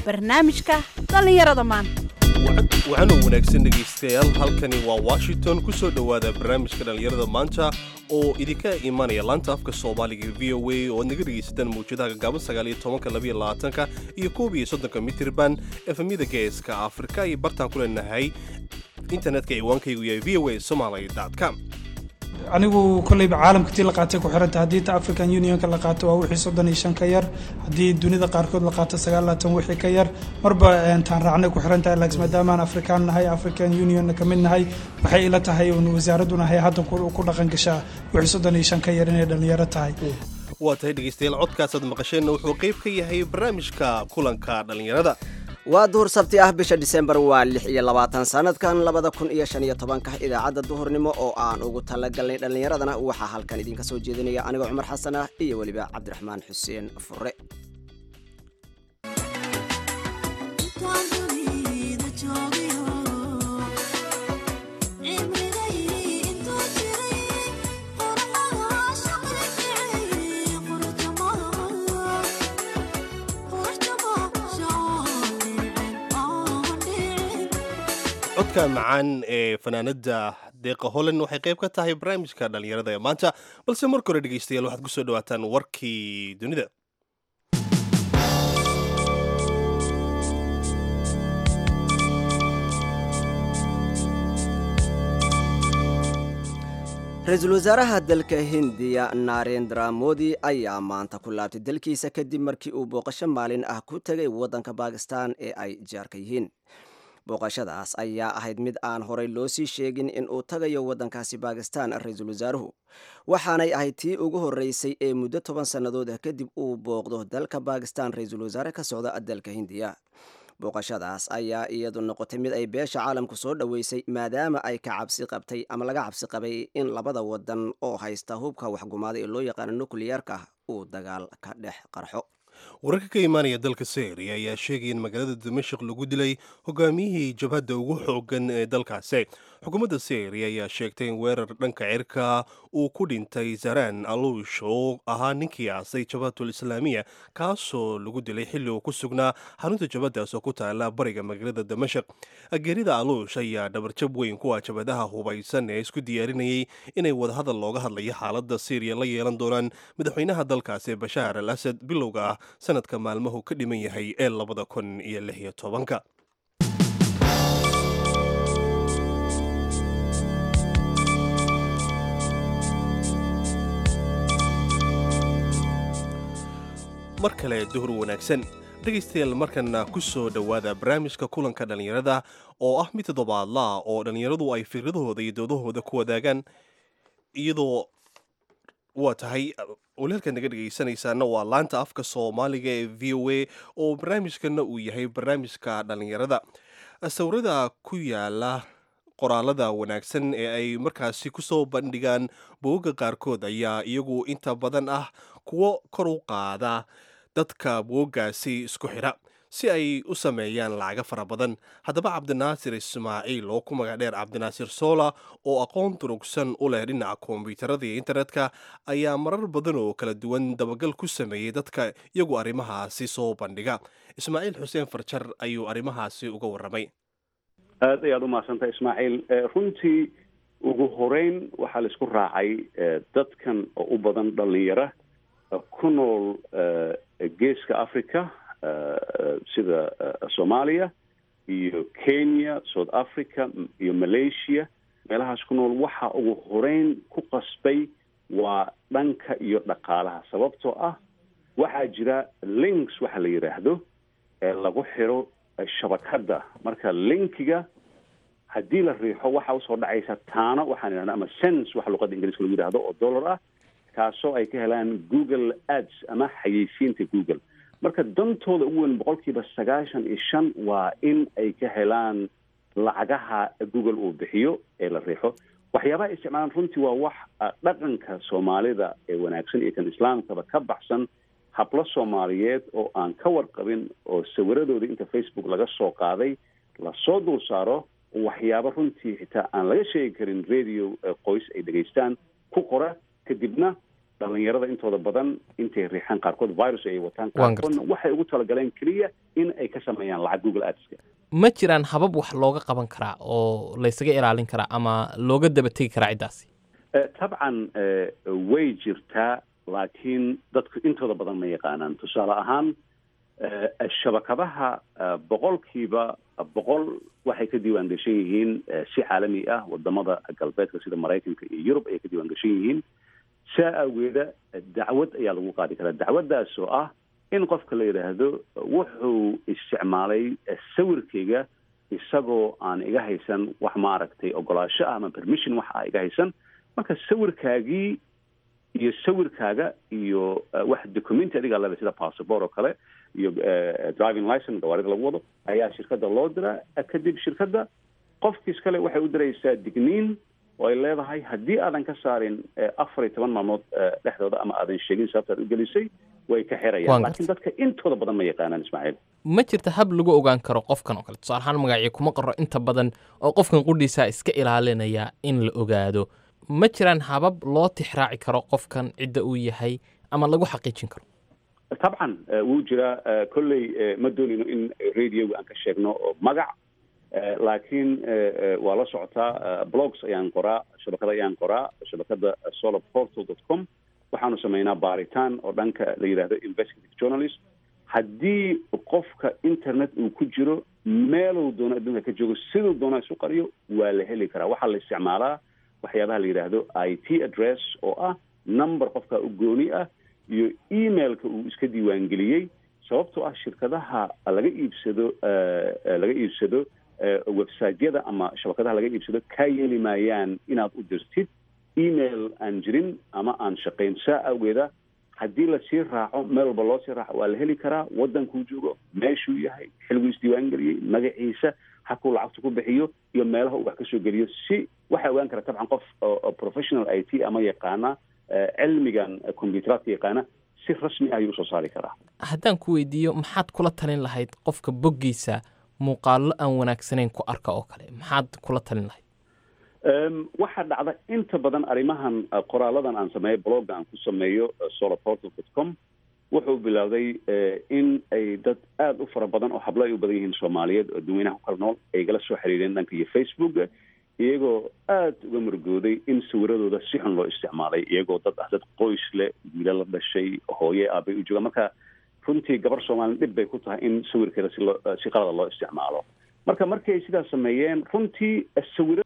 barnaamijka dhallinyarada maanta waxaanu wanaagsan dhegaystayaal halkani waa washington ku soo dhowaada barnaamijka dhallinyarada maanta oo idinka imanaya laanta afka soomaaliga v o a oo ad naga dhegaysataan mawjadaha gagaaban sagaaliyo tobanka labayo labaatanka iyo koob iyo soddonka mitirban efemyada geeska afrika iyo bartaan ku leenahay internetka ciwaankaygu yahay v o a somaly com anigu kolleyba caalamka tii la qaatay ku xiranta haddii ta african unionka la qaato waa wixii soddon iyo shan ka yar haddii dunida qaarkood la qaato sagaal labaatan wixii ka yar marba taan raacnay ku xiran tahay laakiin maadaamaan afrikaan nahay african unionna ka mid nahay waxay ila tahay un wasaaraddu nahay hadda ku dhaqan gashaa wixii soddon iyo shan ka yar inay dhallinyaro tahay waa tahay dhegaystayaal codkaasaad maqasheenna wuxuu qayb ka yahay barnaamijka kulanka dhallinyarada waa duhur sabti ah bisha disembar waa lix iyo labaatan sanadkan labada kun iyo shan iyo tobanka idaacadda duhurnimo oo aan ugu talagalnay dhallinyaradana waxaa halkan idinka soo jeedinaya anigoo cumar xasan ah iyo weliba cabdiraxmaan xuseen fure codka macaan ee fanaanada deeqa holland waxay qayb ka tahay barnaamijka dhallinyarada ee maanta balse marka hore dhegaystayaal waxaad kusoo dhawaataan warkii dunida ra-iisul wasaaraha dalka hindiya narendra modi ayaa maanta ku laabtay dalkiisa kadib markii uu booqasho maalin ah ku tegay waddanka bakistan ee ay jaarka yihiin booqashadaas ayaa ahayd mid aan horey loo sii sheegin in uu tagayo waddankaasi bakistan ra-iisul wasaaruhu waxaanay ahayd tii ugu horreysay ee muddo toban sannadood ah kadib uu booqdo dalka bakistan ra-iisul wasaare ka socda dalka hindiya booqashadaas ayaa iyadu noqotay mid ay beesha caalamku soo dhoweysay maadaama ay ka cabsi qabtay ama laga cabsi qabay in labada wadan oo haysta hubka waxgumaada ee loo yaqaano nukliyeerka uu dagaal ka dhex qarxo wararka ka imaanaya dalka syria ayaa sheegaya in magaalada dimashik lagu dilay hogaamiyihii jabhadda ugu xoogan ee dalkaasi xukuumadda syria ayaa sheegtay in weerar dhanka cirka uu ku dhintay zaran aluush oo ahaa ninkii aasay jabhatul islaamiya kaasoo lagu dilay xilli uu ku sugnaa xarunta jabhaddaas oo ku taala bariga magaalada damashik geerida aluush ayaa dhabarjab weyn kuwa jabhadaha hubaysan ee isku diyaarinayay inay wadahadal looga hadlayo xaaladda syriya la yeelan doonaan madaxweynaha dalkaasi bashaar al asad bilowga ah sanadka maalmuhu ka dhiman yahay ee labada kun iyo lix iyo tobanka mar kale duhur wanaagsan dhegaystayaal markana ku soo dhowaada barnaamijka kulanka dhallinyarada oo ah mid toddobaadlaa oo dhallinyaradu ay fikradahooda iyo doodahooda ku wadaagaan iyadoo waa tahay walaalkaad naga dhegaysanaysaana waa laanta afka soomaaliga ee v o a oo barnaamijkana uu yahay barnaamijka dhallinyarada sawirada ku yaala qoraalada wanaagsan ee ay markaasi kusoo bandhigaan bogagga qaarkood ayaa iyagu inta badan ah kuwo kor u qaada dadka bogaggaasi isku xidha si ay u sameeyaan lacaga fara badan haddaba cabdinaasir ismaaciil oo ku magac dheer cabdinaasir soola oo aqoon durugsan u leh dhinaca kombiyuutarada iyo internetka ayaa marar badan oo kala duwan dabagal ku sameeyey dadka iyagu arrimahaasi soo bandhiga ismaaciil xuseen farjar ayuu arrimahaasi uga warramay aad ayaad umahadsantahay ismaaciil runtii ugu horeyn waxaa la isku raacay dadkan oo u badan dhalinyara ku nool geeska africa sida soomaaliya iyo kenya south africa iyo malaysia meelahaas ku nool waxa ugu horeyn ku qasbay waa dhanka iyo dhaqaalaha sababtoo ah waxaa jira links waxa la yidhaahdo ee lagu xiro shabakadda marka linkiga haddii la riixo waxa usoo dhacaysa taano waxaan idhahda ama sense waxa luqadda ingiriiska lagu yidhahdo oo dollar ah kaasoo ay ka helaan google ads ama xayeysiinta google marka dantooda ugu weyn boqolkiiba sagaashan iyo shan waa in ay ka helaan lacagaha google uu bixiyo ee la riixo waxyaabaha ay isticmaalaan runtii waa wax dhaqanka soomaalida ee wanaagsan iyo kan islaamkaba ka baxsan hablo soomaaliyeed oo aan ka warqabin oo sawiradooda inta facebook laga soo qaaday lasoo dul saaro waxyaabo runtii xitaa aan laga sheegi karin radio qoys ay dhegaystaan ku qora kadibna dhalinyarada intooda badan intay riixaan qaarkood virus ay wataan Waan qaarkoodna waxay ugu talagaleen keliya in ay ka sameeyaan lacag google adska ma jiraan habab wax looga qaban karaa oo laysaga ilaalin karaa ama looga daba tegi karaa ciddaasi Eh, tabcan eh, way jirtaa laakiin dadku intooda badan ma yaqaanaan tusaale ahaan eh, shabakadaha eh, boqolkiiba boqol waxay ka diiwaan gashan yihiin eh, si caalami ah wadamada galbeedka sida maraykanka iyo yurub ayay ka diiwaan gashan yihiin saa awgeeda eh, dacwad ayaa lagu qaadi karaa dacwaddaas oo ah in qofka la yidhaahdo wuxuu isticmaalay eh, sawirkayga isagoo aan iga haysan wax maaragtay ogolaasho ah ama permission wax ah iga haysan marka sawirkaagii iyo sawirkaaga iyo eh, wax documenti adiga leba sida passport oo kale iyo eh, driving license gawaarida lagu wado ayaa shirkadda loo diraa eh, kadib shirkadda qofkiis kale waxay u diraysaa digniin oo ay leedahay haddii aadan ka saarin eh, afar iyo toban maalmood eh, dhexdooda ama aadan sheegin sababta aad u gelisay way ka Waan xirayaan gartay. laakiin dadka intooda badan ma yaqaanaan ismaaciil ma jirta hab lagu ogaan karo qofkan oo kale tusaale ahaan magacii kuma qoro inta badan oo qofkan qudhiisaa iska ilaalinaya in la ogaado ma jiraan habab loo tixraaci karo qofkan cidda uu yahay ama lagu xaqiijin karo tabcan eh, wuu jiraa eh, kolley eh, ma doonayno in radioga aan ka sheegno oo magac eh, laakiin eh, eh, waa la socotaa eh, blogs ayaan qoraa shabakada ayaan qoraa shabakada solarportal dot com waxaanu sameynaa baaritaan oo dhanka la yidhaahdo investigative journalist haddii qofka internet uu ku jiro meeluu doono adduunka ka joogo siduu doono isu qariyo waa la heli karaa waxaa la isticmaalaa waxyaabaha la yidhaahdo i t address oo ah number qofka u gooni ah iyo emailka uu iska diiwaangeliyey sababtoo ah shirkadaha laga iibsado eh, eh, laga iibsado eh, website-yada ama shabakadaha laga iibsado kaa yeeli maayaan inaad u dirtid email aan jirin ama aan shaqayn saa awgeeda haddii lasii raaco meel walba loo sii raaco waa la heli karaa wadankuu joogo meeshuu yahay xilguu isdiiwaangeliyey magaciisa hakuu lacagta ku bixiyo iyo meelaha uu wax kasoo geliyo si waxaa ogaan kara tabcan qof oo oo professional i t ama yaqaana eh, cilmigan eh, computeradka yaqaana si rasmi ah ayuu usoo saari karaa haddaan ku weydiiyo maxaad kula talin lahayd qofka boggiisa muuqaallo aan wanaagsanayn ku arka oo kale maxaad kula talin lahayd Em, waxaa dhacda inta badan arrimahan eh, qoraaladan aan sameeyo blogga aan ku sameeyo eh, solarportal dot com wuxuu bilowday eh, in ay dad aada u fara badan oo hablo ay u badan yihiin soomaaliyeed oo dadweynaha ku kala nool ay igala soo xiriireen dhanka iyo facebooka iyagoo aada uga murgooday in sawiradooda si xun loo isticmaalay iyagoo dad ah dad qoys leh wiila la dhashay hooye aabay u joogaan marka runtii gabar soomaali dhib bay ku tahay in sawirkeeda si loo si qalada loo isticmaalo marka markay sidaas sameeyeen runtii sawira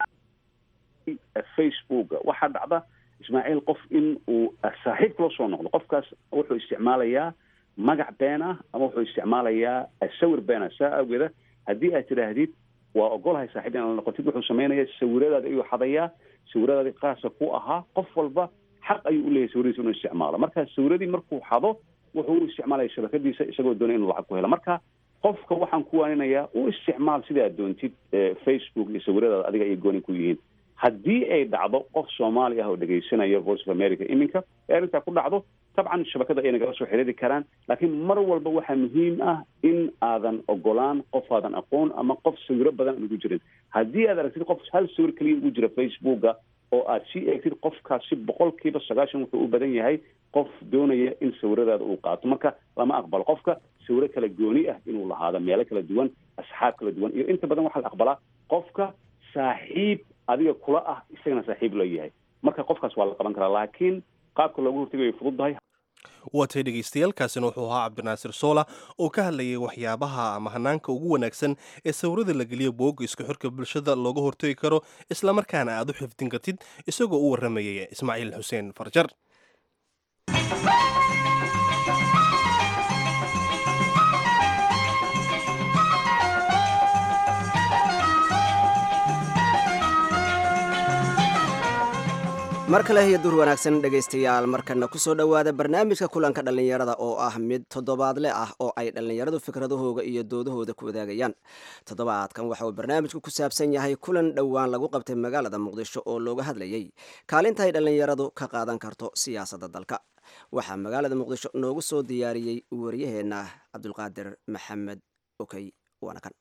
facebooka waxaa dhacda ismaaciil qof in uu saaxiib kula soo noqdo qofkaas wuxuu isticmaalayaa magac been ah ama wuxuu isticmaalayaa sawir been ah saa awgeeda haddii aad tidhaahdid waa ogolahay saaxiib inaad la noqotid wuxuu sameynaya sawiradaada ayuu xadayaa sawiradaadi qaasa ku ahaa qof walba xaq ayuu u leeyahay sawiradiisa inuu isticmaalo marka sawiradii markuu xado wuxuu u isticmaalaya shabakadiisa isagoo doonay inuu lacag ku helo marka qofka waxaan ku waaninayaa u isticmaal sida aad doontid eh, facebook iyo sawiradaada adiga ay gooni ku yihiin haddii ay dhacdo qof soomaali ah oo dhegaysanaya voice of america iminka ee arrintaa ku dhacdo tabcan shabakada ay nagala soo xiriiri karaan laakiin mar walba waxaa muhiim ah in aadan ogolaan qof aadan aqoon ama qof sawiro badan aan ugu jirin haddii aad aragtid qof hal sawir keliya ugu jira facebooka oo aad sii eegtid qofkaasi boqolkiiba sagaashan wuxuu u badan yahay qof doonaya in sawiradaada uu qaato marka lama aqbalo qofka sawiro kala gooni ah inuu lahaado meelo kala duwan asxaab kala duwan iyo inta badan waxaa la aqbalaa qofka saaxiib adiga kula ah isagana saaxiib la yahay marka qofkaas waa la qaban karaa laakiin qaabka loogu hortagayo fududahay waatay dhegaystayaaalkaasina wuxuu ahaa cabdinaasir soola oo ka hadlayay waxyaabaha ama hanaanka ugu wanaagsan ee sawirada la geliyo boogga isku xirka bulshada looga hortagi karo islamarkaana aad u xifdin kartid isagoo u warramayay ismaaciil xuseen farjar mar kale iyo dur wanaagsan dhegaystayaal markana kusoo dhowaada barnaamijka kulanka dhallinyarada oo ah mid toddobaadle ah oo ay dhallinyaradu fikradahooda iyo doodahooda ku wadaagayaan toddobaadkan waxa uu barnaamijku ku saabsan yahay kulan dhowaan lagu qabtay magaalada muqdisho oo looga hadlayay kaalinta ay dhallinyaradu ka qaadan karto siyaasadda dalka waxaa magaalada muqdisho noogu soo diyaariyey waryaheena cabdulqaadir maxamed okey waana kan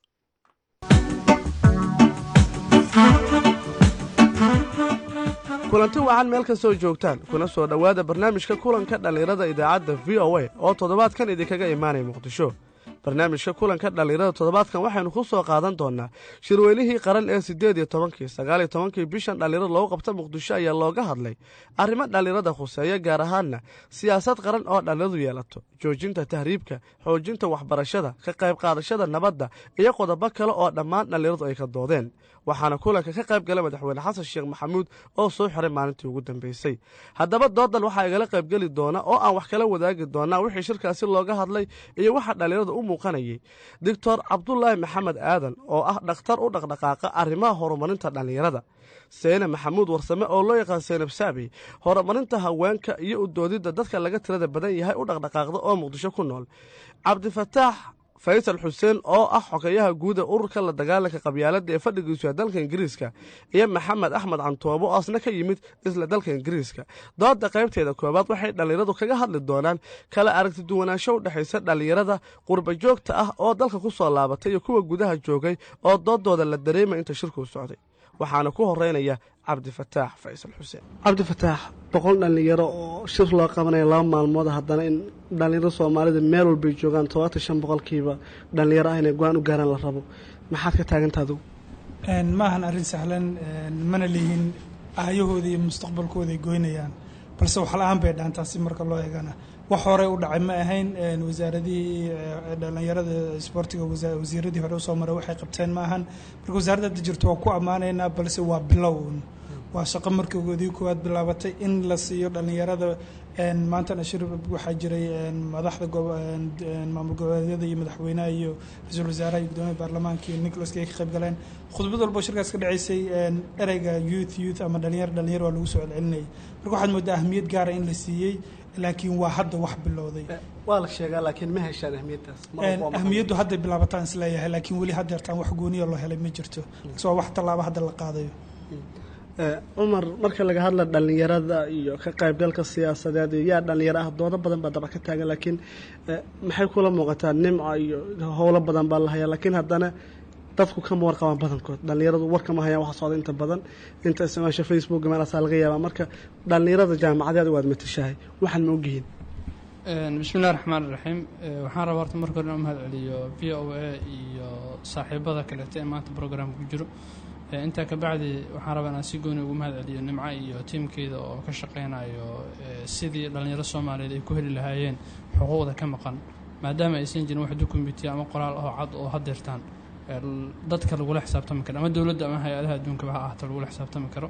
kulanti wacan meel kastoo joogtaan kuna soo dhowaada barnaamijka kulanka dhallinyarada idaacadda v o a oo toddobaadkan idinkaga imaanaya muqdisho barnaamijka kulanka dhallinyarada toddobaadkan waxaynu ku soo qaadan doonaa shirweynihii qaran ee siddeed iyo tobankii sagaal iyo tobankii bishan dhallinyarada loogu qabta muqdisho ayaa looga hadlay arrimo dhallinyarada khuseeya gaar ahaanna siyaasad qaran oo dhallinyaradu yeelato joojinta tahriibka xoojinta waxbarashada ka qayb qaadashada nabadda iyo qodobo kale oo dhammaan dhallinyaradu ay ka doodeen waxaana kulanka ka qayb gala madaxweyne xasan sheekh maxamuud oo soo xiray maalintii ugu dambeysay haddaba doodan waxaa igala qaybgeli doona oo aan wax kala wadaagi doonaa wixii shirkaasi looga hadlay iyo waxa dhallinyarada u muuqanayay doctor cabdulaahi maxamed aadan oo ah dhakhtar u dhaqdhaqaaqa arrimaha horumarinta dhallinyarada seyne maxamuud warsame oo loo yaqaan seynab saabi horumarinta haweenka iyo u doodidda dadka laga tirada badan yahay u dhaqdhaqaaqda oo muqdisho ku nool cabdifataax faysal xuseen oo ah xogeyaha guud ee ururka la dagaalanka qabyaaladda ee fadhigiisu dalka ingiriiska iyo maxamed axmed cantoobo oo asna ka yimid isla dalka ingiriiska dooda qaybteeda koowaad waxay dhallinyaradu kaga hadli doonaan kala aragti duwanaansho u dhexaysa dhallinyarada qurba joogta ah oo dalka ku soo laabatay iyo kuwa gudaha joogay oo doodooda la dareemay inta shirkuu socday waxaana ku horeynaya cabdifataax faysal xuseen cabdifataax boqol dhallinyaro oo shir loo qabanaya laba maalmood haddana in dhallinyaro soomaalida meel walbay joogaan todobaatan shan boqolkiiba dhallinyaro ah inay go-aan u gaaraan la rabo maxaad ka taaganta adigu ma ahan arrin sahlan mana lihin aayahooda iyo mustaqbalkooda ay goynayaan balse wax la-aan bay dhaantaa si marka loo eegana wax horey u dhacay ma ahayn wasaaradihii dhallinyarada isboortiga wasiiradii hore usoo maray waxay qabteen ma ahan marka wasaaradda hadda jirto waa ku ammaanaynaa balse waa bilown waa shaqo markoodii koowaad bilaabatay in la siiyo dhallinyarada maantana shir waxaa jiray madaxda maamul goboleedyada iyo madaxweynaha iyo ra-iisul wasaaraha iyo gudoomiya baarlamaanka iyo nicholas ay ka qayb galeen khudbad walbo shirkaas ka dhaceysay ereyga youth youth ama dhalinyaro dhalinyaro waa lagu soo celcelinayay marka waxaad moodaa ahmiyad gaara in la siiyey laakiin waa hadda wax bilowday waa la sheegaa laakiin ma heshaan ahmiyaddaas ahmiyaddu hadday bilaabataan isleeyahay laakiin weli haddeertaan wax gooniya loo helay ma jirto waa wax tallaabo hadda la qaadayo cumar marka laga hadla dhallinyarada iyo ka qaybgalka siyaasadeed iyo yaa dhallinyaro ah doodo badan baa daba ka taagan laakiin maxay kula muuqataa nimca iyo howlo badan baa la hayaa laakiin haddana dadku kama warqabaan badankood dhallinyaradu warkama hayaan waxa socda inta badan inta isticmaasha facebook meelaasaa laga yaabaa marka dhallinyarada jaamacadeed waad matashahay waxaan ma ogyihiin bismillahi raxmaan iraxiim waxaan rabaa horta marka hore inuu mahad celiyo v o a iyo saaxiibada kaleeto ee maanta programka ku jiro intaa kabacdi waxaan rabaa inaan si gooni ugu mahad celiyo nimco iyo tiimkeeda oo ka shaqeynayo sidii dhallinyaro soomaaliyeed ay ku heli lahaayeen xuquuqda ka maqan maadaama aysan jirin wax dukumitiya ama qoraal oo cad oo hadeertaan dadka lagula xisaabtami karo ama dowladda ama hay-adaha adduunkaba ha ahaato lagula xisaabtami karo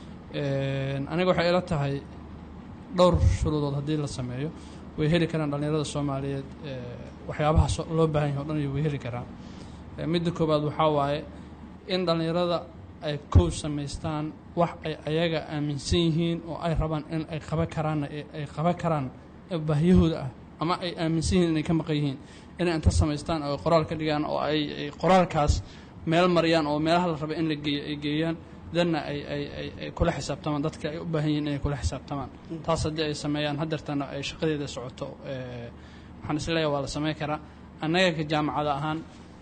aniga waxay ila tahay dhowr shuruudood haddii la sameeyo way heli karaan dhallinyarada soomaaliyeed waxyaabaha loo baahan yahay o dhan way heli karaan midda koowaad waxaa waaye in dhallinyarada ay kow samaystaan wax ay ayaga aaminsan yihiin oo ay rabaan in ay qaban karaanna ay qaban karaan baahiyahooda ah ama ay aaminsan yihiin inay ka maqan yihiin inay inta samaystaan oo qoraal ka dhigaan oo ay qoraalkaas meel mariyaan oo meelaha la raba in la geeyo ay geeyaan danna ay ay ay ay kula xisaabtamaan dadka ay u baahan yihiin inay kula xisaabtamaan taas haddii ay sameeyaan haddeertana ay shaqadeeda socoto waxaan isleeyahay waa la sameyn karaa annaga ka jaamacada ahaan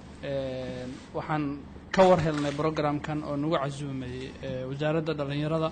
waxaan ka war helnay brograamkan oo nagu casuumay wasaaradda dhallinyarada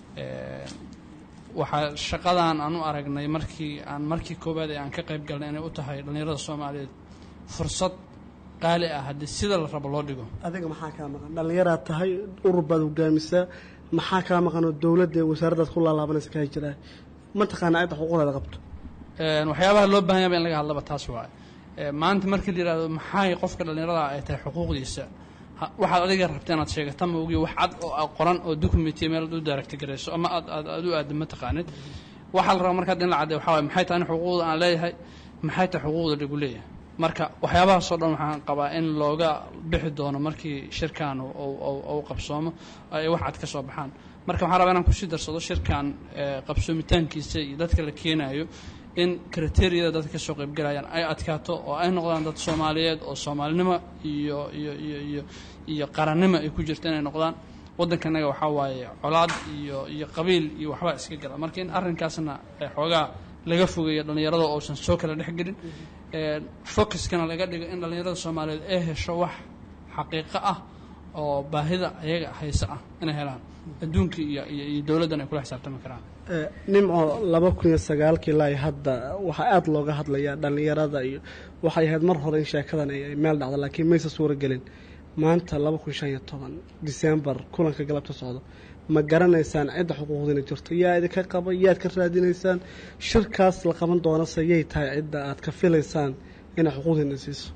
waxaa shaqadan aan u aragnay markii aan markii koowaad ee aan ka qayb galnay inay u tahay dhallinyarada soomaaliyeed fursad qaali ah haddii sida la rabo loo dhigo adiga maxaa kaa maqan dhallinyaraad tahay urur baad hogaamisaa maxaa kaa maqan oo dowladda wasaaraddaad ku laalaabanaysa kaa jiraa ma taqaana cidda xuquuqdeeda qabto waxyaabaha loo baahan yaba in laga hadlaba taas waaye maanta markii la yihahdo maxay qofka dhallinyarada ay tahay xuquuqdiisa waxaad adiga rabta inaad sheegata ma ogiyo wax cad oo qoran oo documentiya meel u daaragti garayso ama aad aad aad u aada ma taqaanid waxaa la rabaa markaad in la cadday waxaa waye maxay tahay in xuquuqda aan leeyahay maxay tahay xuquuqda lagu leeyahay marka waxyaabahaasoo dhan waxaan qabaa in looga bixi doono markii shirkan u qabsoomo ay wax cad ka soo baxaan marka waxaan rabaa inaan kusii darsado shirkan qabsoomitaankiisa iyo dadka la keenayo in kriteriyada dadka kasoo qaybgalayaan ay adkaato oo ay noqdaan dad soomaaliyeed oo soomaalinimo iyo iyo iyo iyo iyo qarannimo ay ku jirto inay noqdaan waddankanaga waxaa waaye colaad iyo iyo qabiil iyo waxbaa iska gala marka in arrinkaasna xoogaa laga fogeeyo dhallinyarada oosan soo kala dhexgelin focuskana laga dhigo in dhallinyarada soomaaliyeed ay hesho wax xaqiiqo ah oo baahida ayaga haysa ah inay helaan adduunka iyo iyo iyo dowladdan ay kula xisaabtami karaan Eh, nimco laba kun iyo sagaalkii ilaa iyo hadda waxaa aada looga hadlayaa dhallinyarada iyo waxay ahayd mar hore in sheekadan ay ay meel dhacdo laakiin maysa suuro gelin maanta laba kun shan iyo toban disembar kulanka galabta socdo ma garanaysaan cidda xuquuqdiina jirto yaa idinka qaba yaad ka raadinaysaan shirkaas la qaban doonase yay tahay cidda aad ka filaysaan inay xuquuqdiina siiso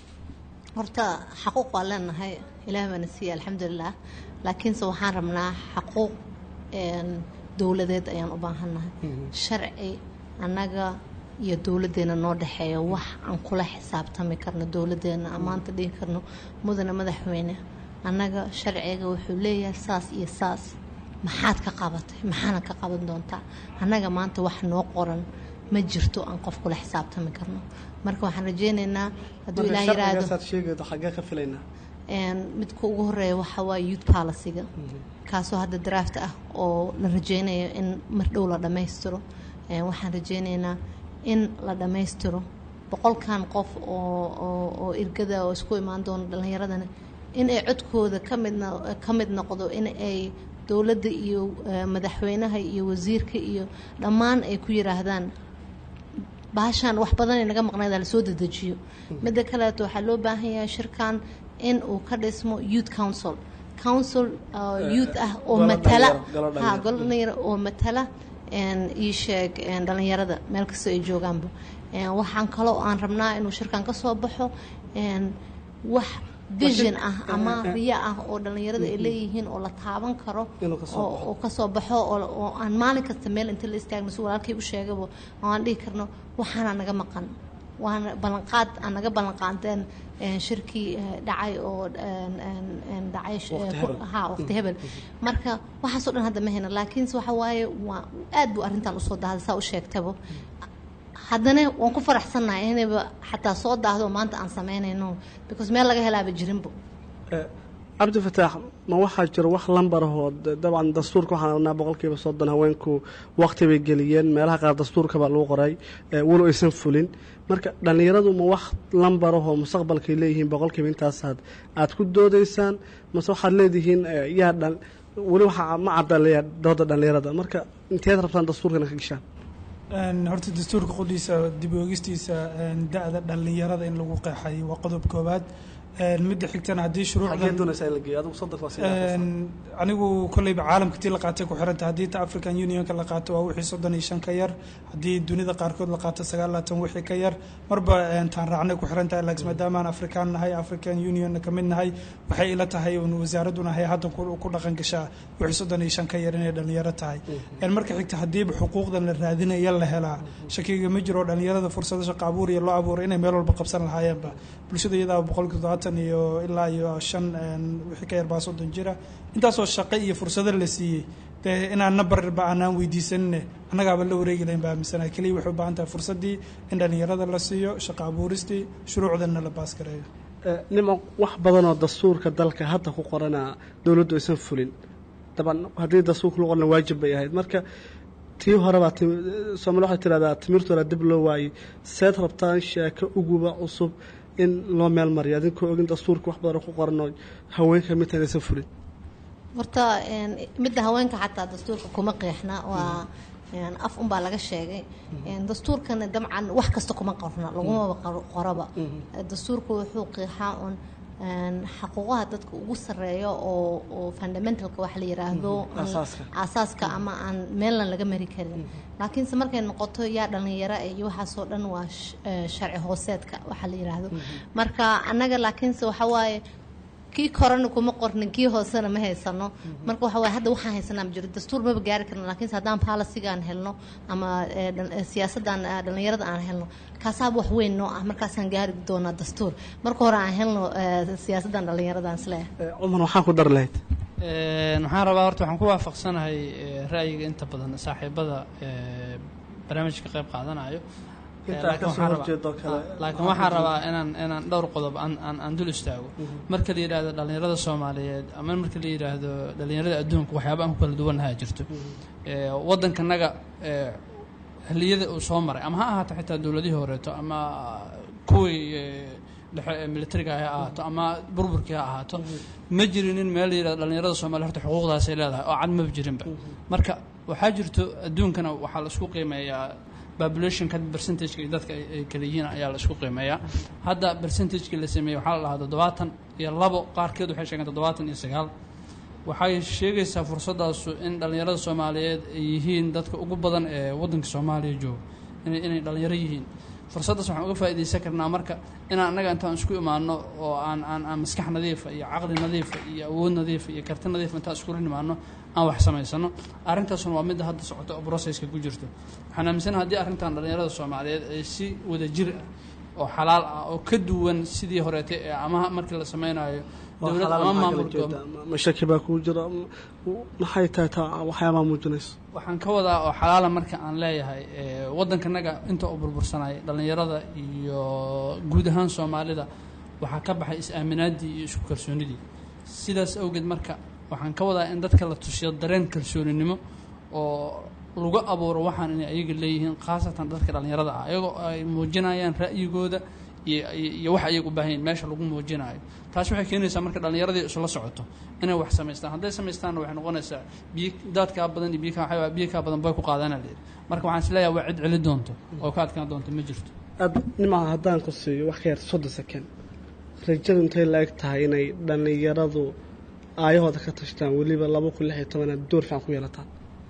horta xaquuq waa leenahay ilaah baana siiya alxamdulilah laakiinse waxaan rabnaa xaquuq een, dowladeed ayaan u baahannahay sharci annaga iyo dowladdeena noo dhexeeya wax aan kula xisaabtami karno dowladdeena aan maanta dhihi karno mudane madaxweyne annaga sharciga wuxuu leeyahay saas iyo saas maxaad ka qabatay maxaana ka qaban doontaa annaga maanta wax noo qoran ma jirto aan qof kula xisaabtami karno marka waxaan rajeynaynaa hadduu ilaah yiraahdo sharcigaasaad sheegaydo xaggee ka filaynaa een, midka ugu horeeya waxaa waaye youth policyga kaasoo hadda draft ah oo la rajeynayo in mar dhow la dhammaystiro Een, waxaan rajeynaynaa in la dhammaystiro boqolkan qof oo oo oo irgada oo isku imaan doono dhallinyaradana in ay codkooda ka midna ka mid noqdo in ay dowladda iyo eh, madaxweynaha iyo wasiirka iyo dhammaan ay ku yiraahdaan baashaan wax badan ay naga maqnayd la soo dedejiyo midda kaleeto waxaa loo baahan yahay shirkan in uu ka dhismo youth council council uh, youth ah oo golo matala dhalinyaro, golo ha dhalinyaro. golo dhalinyaro oo matala een, ii sheeg een, dhalinyarada meel kasta ay joogaanba Een, waxaan kaloo aan rabnaa inuu shirkan ka soo baxo een, wax vision ah ama riya ah oo dhalinyarada ay leeyihiin oo la taaban karo Inuu ka soo oo- baxo. oo kasoo baxo oo oo aan maalin kasta meel inta la istaagno si walaalkay u sheegaba oo aan dhihi karno waxaana naga maqan waana ballanqaad aan naga ballanqaadeen een, shirkii eh, dhacay oo een, een, een, dhacay sh- Waqti ku- hebel. ha waqti hebel marka waxaasoo dhan hadda ma hayna laakiinse waxa waaye waa aad buu arrintan usoo dahday saa u sheegtaba haddana waan ku faraxsannahay inayba xataa soo daahdo maanta aan samaynayno because meel laga helaaba jirinbo Eh, cabdifataax ma waxaa jira wax lambar ahoo de- dabcan dastuurka waxaan aragnaa boqolkiiba soddon haweenku waqti bay geliyeen meelaha qaar dastuurka baa lagu qoray eh, walow aysan fulin marka dhallinyaradu ma wax lambar ahoo mustaqbalkay leeyihiin boqolkiiba intaasaad aad ku doodaysaan mase waxaad leedihiin eh, yaa dhan weli waxaa ma cadaleeyaa dooda dhallinyarada marka inteed rabtaan dastuurkana ka gashaan Een, horta dastuurka qudhiisa dib u eegistiisa een, da-da dhallinyarada in lagu qeexay waa qodob koowaad Een, midda xigtana haddii xagee shuruucdan doonaysaa in la geeyo adigu soddonka waa sii Een, anigu kolleyba caalamka tii la qaatay ku xiranta haddii ta african unionka la qaato waa wixii soddon iyo shan ka yar haddii dunida qaarkood la qaato sagaal laatan wixii ka yar marba een, taan raacnay ku xirantahay laakiin maadaamaan afrikaan nahay african unionna ka mid nahay waxay ila tahay un wasaaraduna hay hadda ku ku dhaqan gashaa wixii soddon iyo shan ka yar inay dhalinyaro tahay Een, marka xigta haddiiba xuquuqdan la raadinaya la helaa shakiga ma jiro dhalinyarada fursado shaqo abuur iyo loo abuuray inay meel walba qabsan lahaayeenba bulshada iyadaa boqolkiiba todobaatan iyo ilaa iyo shan een, wixii ka yar baa soddon jira intaasoo shaqo iyo fursado la siiyey dee inaan nabarba aanaan weydiisanine annagaaba la wareegi lahayn baa aaminsanaa keliya waxay u baahan tahay fursaddii in dhalinyarada la siiyo shaqo abuuristii shuruucdanna la baas gareeyo Eh, nimo wax badanoo dastuurka dalka hadda ku qorana dowladdu aysan fulin daban haddii dastuurka lagu qorana waajib bay ahayd marka tii horebaa soomali waxay tidhahdaa timirtooda dib loo waayey seed rabtaan sheeko uguba cusub in loo meel mariyo adinkoo ogin dastuurka wax badanoo ku qoranoo haweenka midtaan aysan fulin horta een, midda haweenka xataa dastuurka kuma qeexna waa een, af unbaa laga sheegay Een, dastuurkana dabcan wax kasta kuma qorna lagumaba qor- qoraba dastuurka wuxuu qeexaa un een, xaquuqaha dadka ugu sareeyo oo oo fundamentalka waxa la yiraahdo aan- Aasaaska. aasaaska ama aan meelna laga mari karin laakiinse markay noqoto yaa dhalinyaro eh, iyo waxaasoo dhan waa sh- eh, sharci hooseedka waxa la yiraahdo marka annaga laakiinse waxa waaye kii korana kuma qornin kii hoosena ma haysano marka waxa waaye hadda waxaan haysanaa ma jiro dastuur maba gaari karno laakiinse haddaan policygaan helno ama eh, dhan- eh, siyaasaddan eh, dhalinyarada aan helno kaasaaba wax weyn noo ah markaasaan gaari doonaa dastuur marka hore aan helno eh, siyaasaddan dhalinyaradan isleeyahay Eh, cumar waxaa ku dar lahayd Een, waxaan rabaa horta waxaan ku waafaqsanahay eh, ra'yiga inta badan saaxiibada eh, barnaamijka qayb qaadanayo Eh, Intaa laakiin ka soo waxaan rabaa- horjeedo kale, ah, laakiin waxaan rabaa inaan inaan dhowr qodob aan aan aan dul istaago marka la yidhaahdo dhalinyarada soomaaliyeed ama marka la yidhaahdo dhalinyarada adduunka waxyaaba aan ku kala duwanaha jirto Eh, waddankanaga eh, xilliyada uu soo maray ama ha ahaato xitaa dowladihii horeeto ama kuwii eh, dhexe ee militariga ha ahaato ama burburkii ha ahaato ma jirinin meel la yidhahdo dhallinyarada soomaaliya horta xuquuqdaasay leedahay oo cad maba jirinba marka waxaa jirto adduunkana waxaa la isku qiimeeyaa populationka percentageka iyo dadka ay ay kala yihiin ayaa la isku qiimeeyaa hadda percentagekii la sameeyey waxaa la dhahaa toddobaatan iyo labo qaarkeed waxay sheegeen toddobaatan iyo sagaal waxay sheegaysaa fursaddaasu in dhallinyarada soomaaliyeed ay yihiin dadka ugu badan ee waddanka soomaaliya jooga inay inay dhallinyaro yihiin fursaddaas waxaan uga faa'iidaysan karnaa marka inaan annaga intaan isku imaano oo aan aan aan maskax nadiifa iyo caqli nadiifa iyo awood nadiifa iyo karti nadiifa intaan iskula nimaano aan wax samaysano arrintaasuna waa midda hadda socota oo processka ku jirto waxaan aaminsanaha haddii arrintan dhallinyarada soomaaliyeed ay si wada jir ah oo xalaal ah oo ka duwan sidii horeete ee ama markii la samaynayo dowlad ama maamul goboleed ma shaki baa kuu jira m- maxay tahay taa waxyaabaha muujinayso waxaan ka wadaa oo xalaala marka aan leeyahay ee, waddankanaga inta uu burbursanay dhallinyarada iyo guud ahaan soomaalida waxaa ka baxay is-aaminaadii iyo isku kalsoonidii sidaas awgeed marka waxaan ka wadaa in dadka la tusiyo dareen kalsooninimo oo lagu abuuro waxaan inay ayaga leeyihiin khaasatan dadka dhallinyarada ah iyagoo ay muujinayaan ra'yigooda iyo iyo- iyo wax ayaga u baahan yihin meesha lagu muujinayo taas waxay keenaysaa marka dhallinyaradii isla socoto inay wax samaystaan hadday samaystaanna waxay noqonaysaa biyo daadkaa badan iyo biyo kaa waxaa biyo kaa badan bay ku qaadana layidhi marka waxaan isleeyahay waa cid celi doonto oo ka adkaan doonto ma jirto aad nimaa haddaan ku siiyo wax ka yar soddon second rajadu intay la eg tahay inay dhallinyaradu aayahooda ka tashtaan weliba laba kun lix iyo tobanaad door fiican ku yeelataan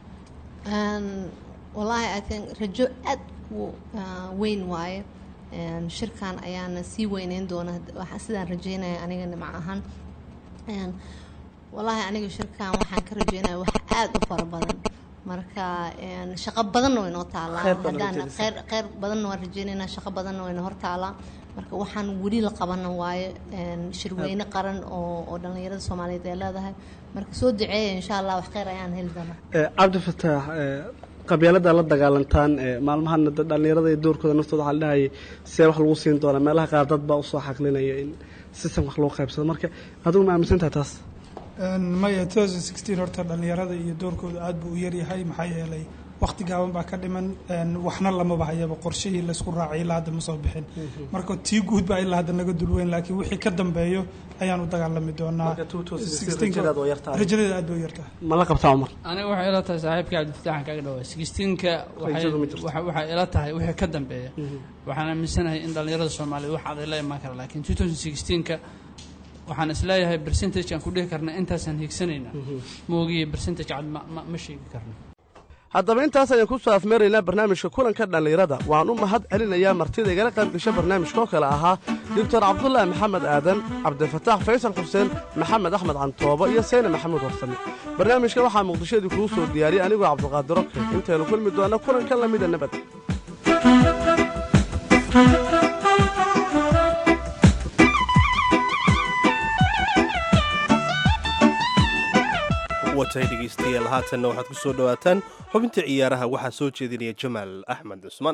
Een, wallaahi I think rajo aad u ah, weyn waaye Een, shirkan ayaana sii weyneyn doona waxa- sidaan rajeynaya aniga nimco ahaan Een, wallaahi aniga shirkan waxaan ka rajeynaya wax aad u fara badan marka een, shaqo badanna way noo taalaa Kheyr badan haddaan rajeynaysaa. kheyr kheyr badanna waan rajeynaynaa shaqo badanna wayna hor taalaa marka waxaan weli la qabana waaye een, shirweyne qaran oo oo dhallinyarada soomaaliyeed ay leedahay marka soo duceeya insha allah wax kheyr ayaan heli doonaa Eh, cabdifataax eh, qabyaalada la dagaalantaan eh, maalmahana da- dhallinyarada iyo doorkooda naftooda waxaa la dhahayay see wax lagu siin doonaa meelaha qaar dad baa usoo xaqlinaya in system wax loo qaybsado marka adigu ma aaminsan tahay taas Een, maya 2016 horta dhallinyarada iyo doorkooda aad buu u yaryahay maxaa yeelay waqti gaaban baa ka dhiman een, waxna lamaba hayaba qorshihii laysku raacay ilaa hadda ma soo bixin marka tii guud baa ilaa hadda naga dulweyn laakiin wixii ka dambeeyo ayaan u dagaalami doonaa Marka 2016 16 rajadeeda waa yartahay. rajadeeda aad bay u yartahay ma la qabtaa cumar aniga waxay ila tahay saaxiibka cabdifataxan kaga dhawaa sixteenka Rajadu ma jirto. waxay ila tahay wixii ka dambeeya waxaan aaminsanahay in dhallinyarada soomaaliyeed wax aday la imaan kara laakiin 2016ka waxaan isleeyahay percentage aan ku dhihi karna intaasaan hiigsanaynaa moogiye percentage cad ma, ma, ma sheegi karno haddaba intaas ayaan ku soo afmeeraynaa barnaamijka kulanka dhallinyarada waan u mahad celinayaa martida igala qayb gasha barnaamijka oo kale ahaa doctor cabdulaahi maxamed aadan cabdifataax faysal xuseen maxamed axmed cantoobo iyo seyne maxamuud warsame barnaamijka waxaa muqdishadii kuu soo diyaariyey anigoo cabdiqaadiro ke intaynu kulmi doona kulanka lamida nabad watay dhegaystayaal haatanna waxaad ku soo dhowaataan xubinta ciyaaraha waxaa soo jeedinaya jamaal axmed cusmaan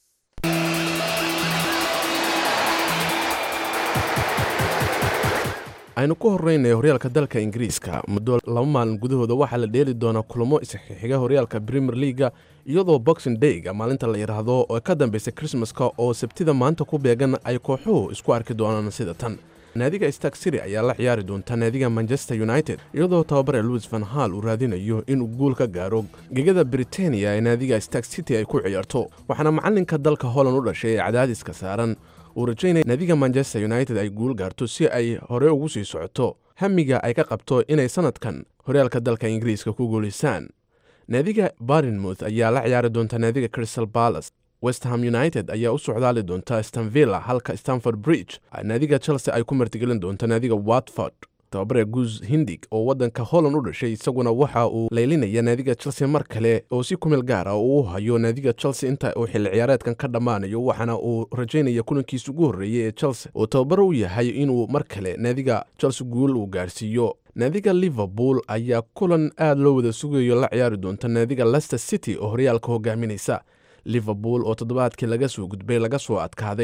aynu ku horreynaya horyaalka dalka ingiriiska muddo laba maalin gudahooda waxaa la dheeli doonaa kulamo isxixiga horyaalka premier leaga iyadoo boxing dayga maalinta la yidhaahdo oo ka dambaysa krismaska oo sabtida maanta ku beegan ay kooxuhu isku arki doonaan sida tan naadiga stark city ayaa la ciyaari doonta naadiga manchester united iyadoo tababare louis van hall uu raadinayo inuu guul ka gaaro gegada britania ee naadiga stark city ay ku ciyaarto waxaana macalinka dalka holland u dhashay ee cadaadiska saaran uu rajaynaya naadiga manchester united ay guul gaarto si ay hore ugu sii socoto hamiga ay ka qabto inay sanadkan horyaalka dalka ingiriiska ku guulaysaan naadiga barnmouth ayaa la ciyaari doonta naadiga crystal palace westham united ayaa u socdaali doonta stanvilla halka stanford bridge naadiga chelsea ay ku martigelin doonta naadiga watford tababare guus hindig oo waddanka holland u dhashay isaguna waxa uu laylinaya naadiga chelsea mar kale oo si kumeel gaar ah uu u hayo naadiga chelsea inta uu xilli ciyaareedkan ka dhammaanayo waxaana uu rajaynaya kulankiisa ugu horreeyey ee chelsea oo tababare u yahay inuu mar kale naadiga chelsea guul uu gaarsiiyo naadiga liverpool ayaa kulan aad loo wada sugayo la ciyaari doonta naadiga leicester city oo horyaalka hogaaminaysa liverpool oo toddobaadkii laga soo gudbay laga soo adkaaday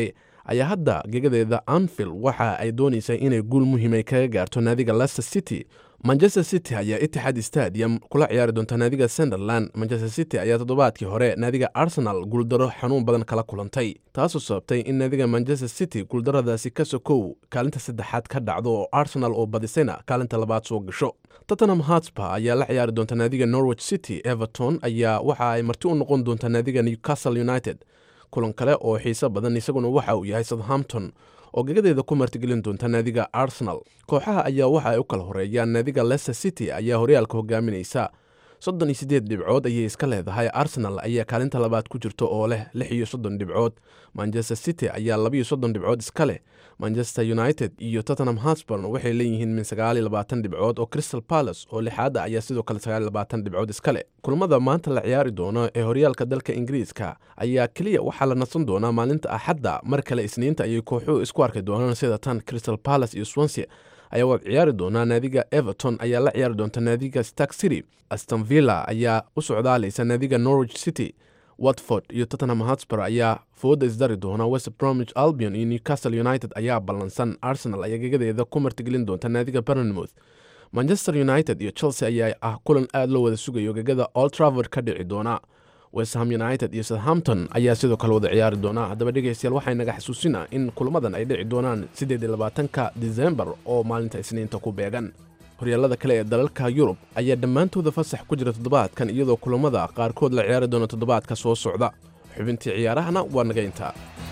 ayaa hadda gegadeeda anfield waxa ay doonaysay inay guul muhiimay kaga gaarto naadiga leicester city manchester city ayaa itixaad stadium kula ciyaari doonta naadiga sunderland manchester city ayaa toddobaadkii hore naadiga arsenal guuldaro xanuun badan kala kulantay taasoo sababtay in naadiga manchester city guuldaradaasi ka sokow kaalinta saddexaad ka dhacdo oo arsenal oo badisayna kaalinta labaad soo gasho tottenham hotspur ayaa la ciyaari doonta naadiga norwich city everton ayaa waxa ay marti u noqon doonta naadiga newcastle united kulan kale oo xiiso badan isaguna waxa uu yahay southampton oo gegadeeda ku martigelin doonta naadiga arsenal kooxaha ayaa waxa ay u kala horeeyaan naadiga leicester city ayaa horyaalka hogaaminaysa soddon iyo siddeed dhibcood ayay iska leedahay arsenal ayaa kaalinta labaad ku jirta oo leh lix iyo soddon dhibcood manchester city ayaa labaiyo soddon dhibcood iska leh manchester united iyo tottenham hotspurn waxay leeyihiin min sagaaliyo labaatan dhibcood oo crystal palace oo lixaada ayaa sidoo kale sagaaliyo labaatan dhibcood iska leh kulamada maanta la ciyaari doono ee horyaalka dalka ingiriiska ayaa keliya waxaa la nasan doonaa maalinta axadda mar kale isniinta ayay kooxuhu isku arki doonaan sida tan crystal palace iyo swansea ayaa waad ciyaari doonaa naadiga everton ayaa la ciyaari doonta naadiga stark city aston villa ayaa u socdaalaysa naadiga norwich city watford iyo tottenham hotspur ayaa fooda isdari doona west bromwich albion iyo newcastle united ayaa ballansan arsenal ayaa gegadeeda ku martigelin doonta naadiga bernmouth manchester united iyo chelsea ayaa ah kulan aad loo wada sugayo gegada old travord ka dhici doona westham united iyo southampton ayaa sidoo kale wada ciyaari doona haddaba dhegeystayaal waxay naga xasuusinaa in kulamadan ay dhici doonaan siddeed iyo labaatanka disembar oo maalinta isniinta ku beegan horyaalada kale ee dalalka yurub ayaa dhammaantooda fasax ku jira toddobaadkan iyadoo kulamada qaarkood la ciyaari doona toddobaadka soo socda xubintii ciyaarahana waa naga intaa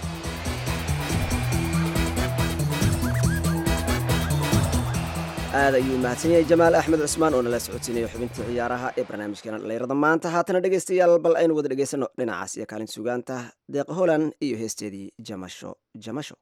aad ayuu mahadsan yahay jamaal axmed cusmaan oo nala socodsiinayo xubintii ciyaaraha ee barnaamijkeena dhalinyarada maanta haatana dhegaystayaal bal aynu wada dhegaysano dhinacaas iyo kaalin sugaanta deeq holand iyo heesteedii jamasho jamasho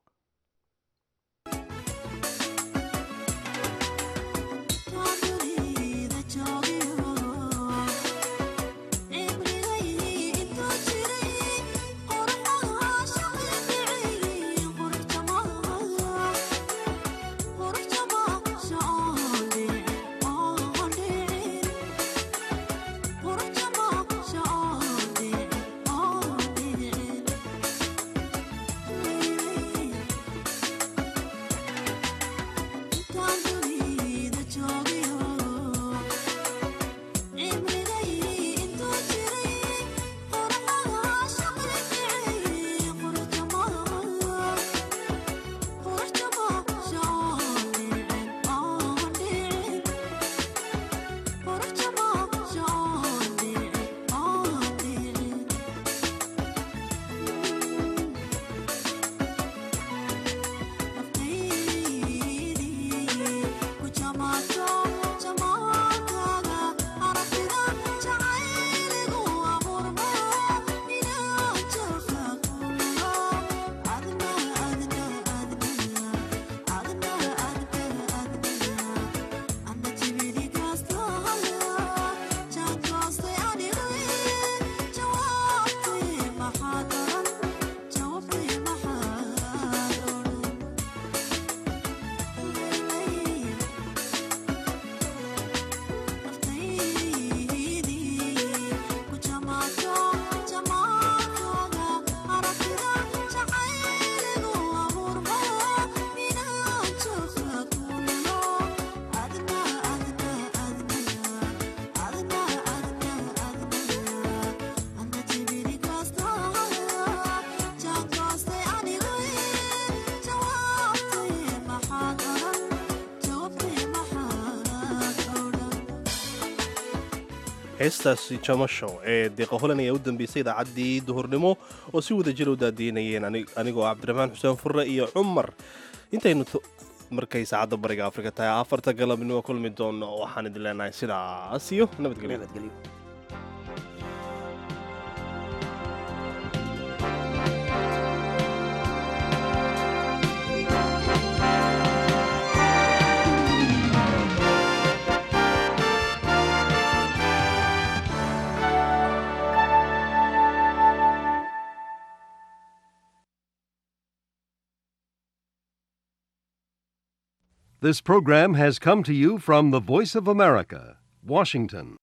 heestaasi jamasho ee deeqa holan ayaa u dambeysay idaacaddii duhurnimo oo si wada jir u daadiinayeen anigoo cabdiraxmaan xuseen furre iyo cumar intaynu markay saacadda bariga afrika tahay afarta galabnimo kulmi doono waxaan idin leenahay sidaas iyo nabadgelyo This program has come to you from the Voice of America, Washington.